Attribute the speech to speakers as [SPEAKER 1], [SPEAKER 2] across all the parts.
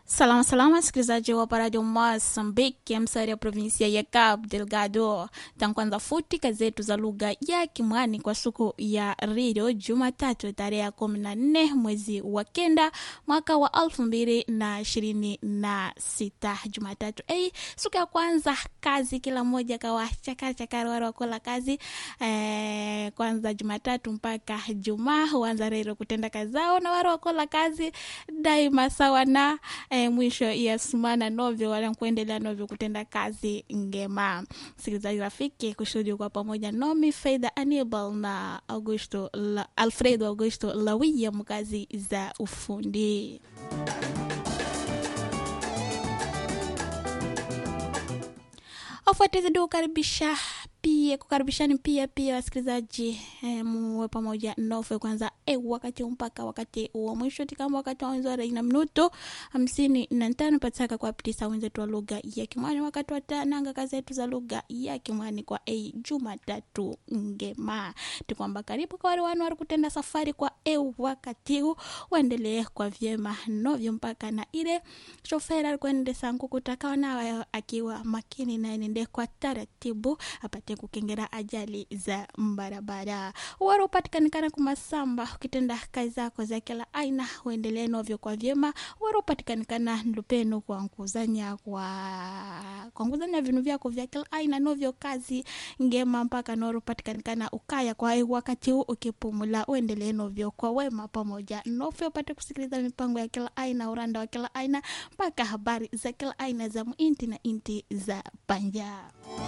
[SPEAKER 1] Salama salama, msikilizaji wa paradio Mosambiki, msari ya provinsia ya Cabo Delgado. Tankwanza futi kazi zetu za lugha ya Kimwani kwa siku ya redio Jumatatu tarehe ya kumi na nne mwezi wa kenda mwaka wa elfu mbili na ishirini na sita Jumatatu ei, siku ya kwanza kazi, kila mmoja kawa chakara chakara wara wakola kazi eh, kwanza Jumatatu mpaka Jumaa huanza rero kutenda kazi zao na wara wakola kazi daima sawa na eh, mwisho ya sumana novyo wala kuendelea novyo kutenda kazi ngema. Msikilizaji rafiki, kushuhudia kwa pamoja nomi Faida Anibal na Augusto la, Alfredo Augusto Lawia mkazi za ufundi. Wafuatizi kukaribisha pia kukaribishani pia pia wasikilizaji eh, muwe pamoja nofe kwanza eh, wakati mpaka wakati wa mwisho tikama wakati wa wenzora ina minuto hamsini na tano pataka kwa pitisa wenzetu wa lugha ya Kimwani wakati wa tananga kazi yetu za lugha ya Kimwani kwa eh, Jumatatu ngema tikwamba karibu kwa wale wanu wari kutenda safari kwa eh, wakati huu waendelee kwa vyema novyo mpaka na ile shofera alikuendesa nkukutaka nawe akiwa makini na enende kwa taratibu apate kukengera ajali za barabara. Wara upatikanikana kumasamba ukitenda kazi zako za kila aina, uendelee novyo kwa vyema. Wara upatikanikana ndupeno kwa nkuzanya kwa kwa nkuzanya vinu vyako vya kila aina novyo kazi ngema mpaka noro upatikanikana ukaya kwa wakati huu ukipumula, uendelee novyo kwa wema pamoja novyo upate kusikiliza mipango ya kila aina, uranda wa kila aina mpaka habari za kila aina za muinti na inti za panja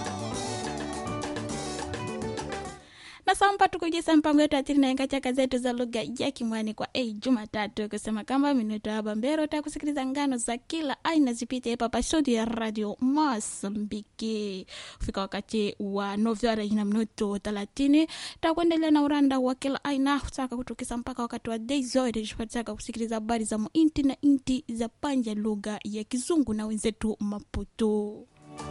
[SPEAKER 1] na samba tukujisa mpango yetu atiri naenga chaka zetu za lugha ya Kimwani kwa ei Jumatatu kusema kama minuto ya bambero takusikiliza ngano za kila aina zipite hapa pa studio ya radio Mosambiki. Fika wakati wa novyara ina minuto thelathini takuendelea na uranda wa kila aina kutaka kutukisa mpaka wakati wa dei zote tupataka kusikiliza habari za muinti na inti za panja lugha ya Kizungu na wenzetu Maputo.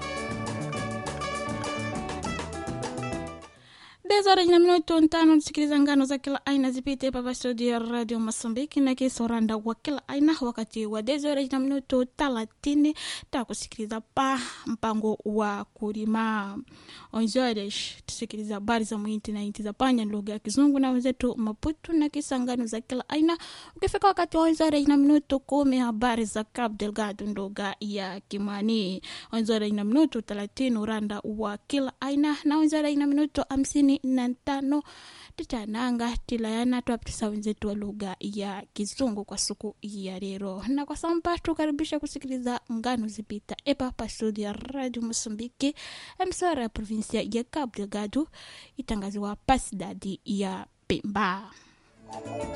[SPEAKER 1] Dezora ina minuto ntano tusikiliza ngano za kila aina zipite papa studio ya radio Mosambiki na kisoranda wa kila aina. Wakati wa dezora ina minuto talatini ta kusikiliza pa mpango wa kulima onzoresh tusikiliza habari za mwinti na inti za panya lugha ya Kizungu na wenzetu Maputo na kisa ngano za kila aina. Ukifika wakati wa onzore ina minuto kumi habari za Cabo Delgado lugha ya Kimani. Onzore ina minuto talatini uranda wa kila aina na onzore ina minuto hamsini na tano titananga tilayana twapitisa wenzetu wa lugha ya kizungu kwa siku ya lero na kwa samba tukaribisha kusikiliza ngano zipita epa pa studio ya radio mosambiki emsora ya provinsia ya cabo delgado itangaziwa pasidadi ya pemba